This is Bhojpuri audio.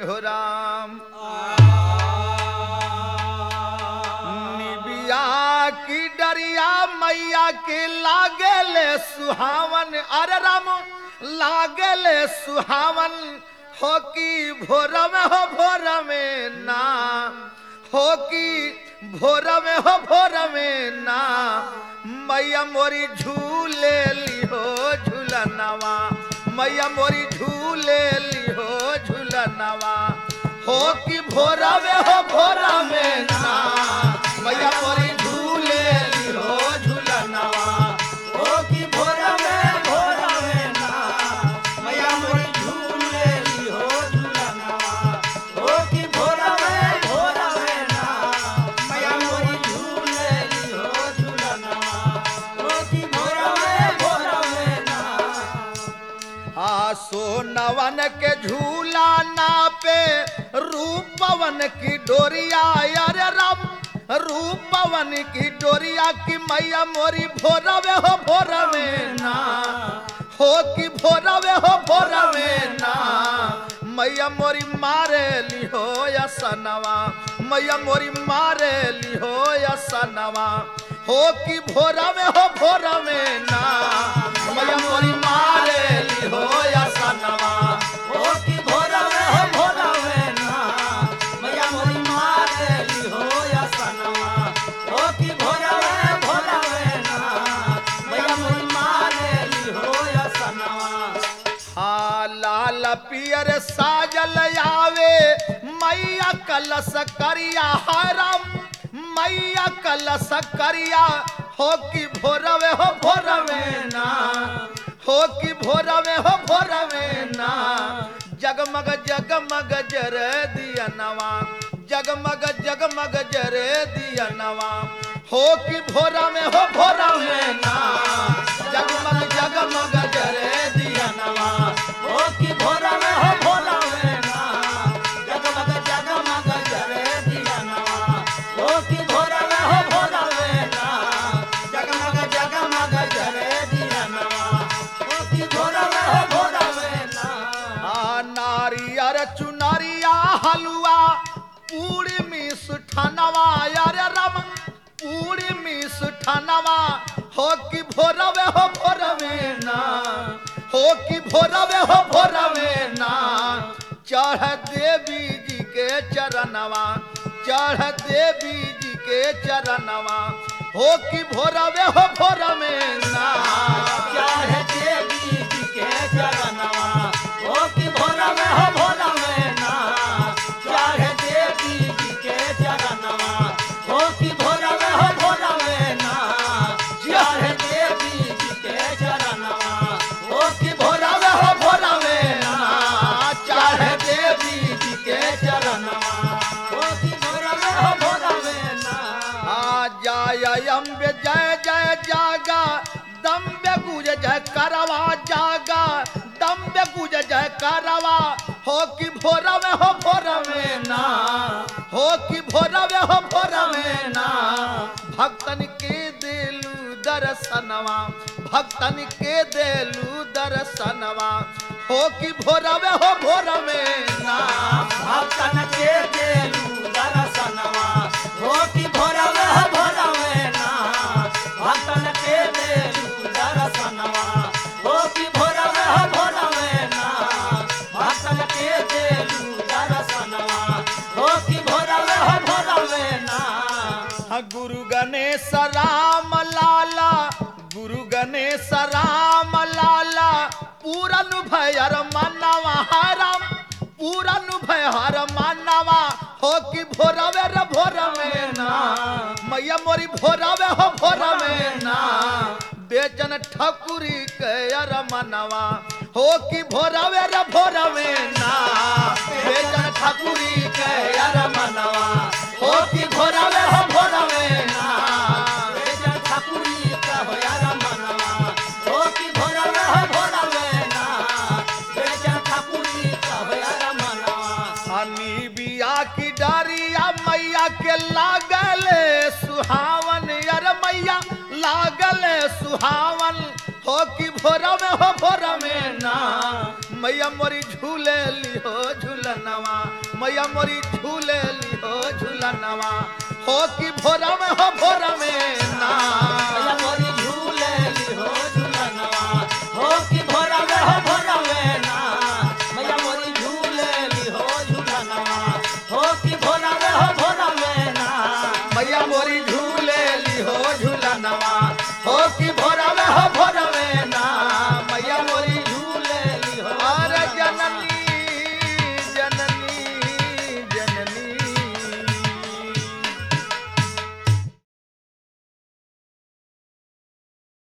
हो राम निबिया की डरिया मैया के लागेले सुहावन अरे राम लागेले सुहावन हो की भोर में हो भोर में ना हो की भोर में हो भोर में ना मैया मोरी झूले लिहो झूलनवा मैया मोरी झूले लिहो झूलनवा हो कि भोरा में हो भोरा में ना मैया मोरी झूले लिहो झूलनवा ओ की भोरा में भोरा में ना मैया मोरी झूले ली हो झूलनवा ओ की भोरा में भोरा में ना मैया मोरी झूले ली हो झूलनवा ओ की भोरा में भोरा में ना आ सोनवन के झूला नापे रूपवन की डोरिया अरे राम रूपवन की डोरिया की मैया मोरी भोरवे हो भोरवे ना हो कि भोरवे हो भोरवे ना मैया मोरी मारे लिहो या सनवा मैया मोरी मारे लिहो या सनवा हो कि भोरवे हो भोरवे ना मैया मोरी मारे लिहो या सनवा ओ की भोरा में हो भोरा में ना मैया मोरी मारे ली हो या सनवा ओ की भोरा में भोरा में ना मैया मोरी मारे ली हो या सनवा हाँ लाल पियर साजल आवे मैया कलश करिया हरम मैया कलश करिया हो कि भोरवे हो भोरवे ना हो कि भोरवे हो भोरवे ना जगमग जगमग जर दिया नवा जगमग जगमग जर दिया नवा हो कि भोरा में हो भोरा में ना जगमग जगमग जर दिया नवा ओ की भोरा में हो भोरा में ना जगमग जगमग जरे दिया नवा ओ की भोरा में हो भोरा में ना जगमग जगमग जरे दिया नवा ओ की भोरा में हो भोरा में ना आ नारियर चुनरिया हलवा पूरी मिस ठनवा यार रम पूरी मिस ठनवा हो कि भोरवे हो भोरवे ना हो कि भोरवे हो भोरवे ना चढ़ देवी जी के चरणवा चढ़ देवी जी के चरणवा हो कि भोरवे हो भोरवे ना चाहे देवी जी के चरणवा ओ की भोरा में हो भोरा में ना चाहे देवी जी के चरणवा ओ की भोरा में हो भोरा में ना चाहे देवी जी के चरणवा ओ की भोरा में हो भोरा में ना चाहे देवी जी के चरणवा ओ की भोरा में हो भोरा में ना आ जय अम्बे जय जय जागा दम्बे गुज जय करवा जागा दम्बे गुज जय करवा हो कि भोरवे हो भोरवे ना हो कि भोरवे हो भोरवे ना भक्तन के देलू दर्शनवा भक्तन के देलू दर्शनवा हो कि भोरवे हो भोरवे ना भक्तन के देलू दर्शनवा हो कि भोरवे हो भोरवे ना भक्तन के देलू दर्शनवा हो कि भोरवे हो भोरवे ना भक्तन के देलू दर्शनवा हो कि भोरवे हो भोरवे ना हाँ, गुरु गणेश राम लाला गुरु गणेश राम लाला पूरन भयर मानवा हरम पूरन भयर मानवा हो कि भोरवे रे भोरवे ना मैया मोरी भोरवे हो भोरवे ना बेचन ठकुरी के अर मनवा हो कि भोरवे रे भोरवे ना बेचन ठकुरी के अर मनवा हो कि भोरवे हो भोरवे ना बेजन ठाकुरी का हो यार मनवा हो कि भोरवे हो भोरवे ना बेजन ठाकुरी का हो यार मनवा हनी बिया की डारिया मैया के लागले सुहावन यार मैया लागले सुहावन हो कि भोर में हो भोर में ना मैया मोरी झूले लिहो झूलनवा मैया मोरी झूले लिहो झूलनवा हो कि भोरम